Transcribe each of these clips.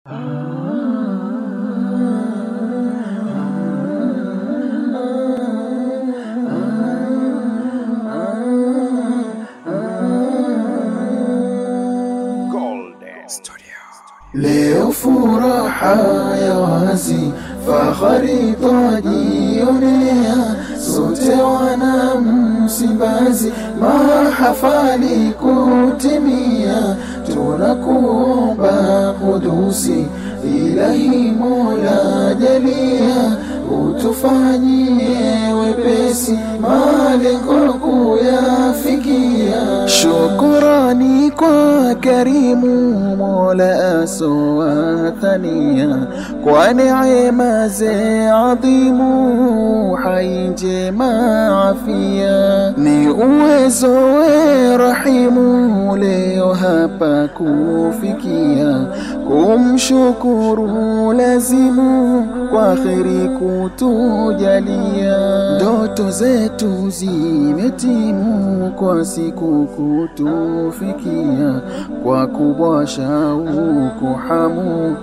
Leo furaha ya wazi, fahari twajionea, sote wana Msimbazi, mahafali kutimia, tunakuomba kudusi, ilahi Mola jalia, utufanyie wepesi, malengo kuyafikia. Shukurani kwa karimu Mola asowathania kwa neema ze adhimu, hai njema afia, ni uwezo we rahimu, leo hapa kufikia, kumshukuru lazimu kwa kheri kutujalia, ndoto zetu zimetimu kwa siku kutufikia, kwa kubwa shauku hamu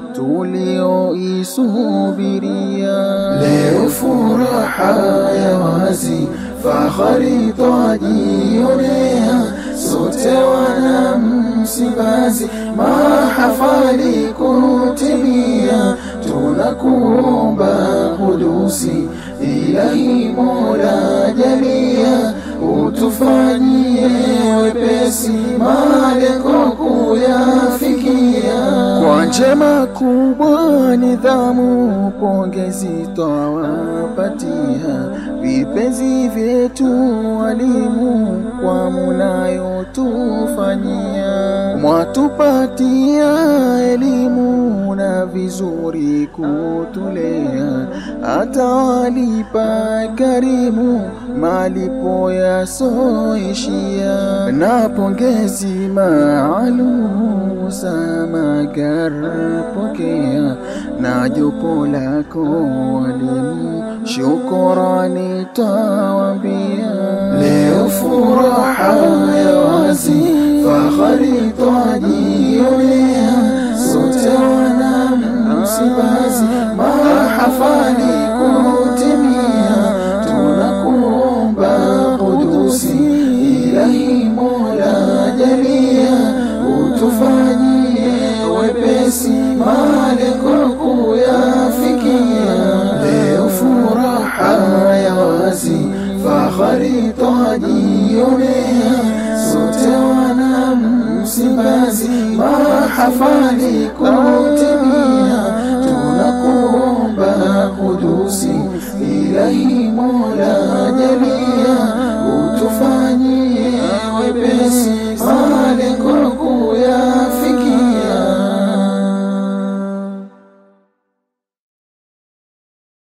tulioisubiria. Leo furaha ya wazi, fahari twajionea, sote wana Msimbazi, mahafali kutimia, tunakuomba kudusi, ilahi Mola jalia, utufanyie wepesi, malengo kuyafikia. Kwa njema kubwa nidhamu, pongezi twawapatia, vipenzi vyetu walimu, kwa munayotufanyia, mwatupatia elimu na vizuri kutulea, atawalipa karimu malipo yasoishia, na pongezi maalumu Samagar pokea, na jopo lako walimu, shukurani tawambia. Leo furaha ya wazi, fahari twajionea, sote wana Msimbazi, mahafali kutimia, tunakuomba kudusi, ilahi Mola jalia, utufanyie wepesi, malengo kuyafikia. Leo furaha ya wazi, fahari twajionea, sote wana Msimbazi, mahafali kutimia, tunakuomba kudusi, ilahi Mola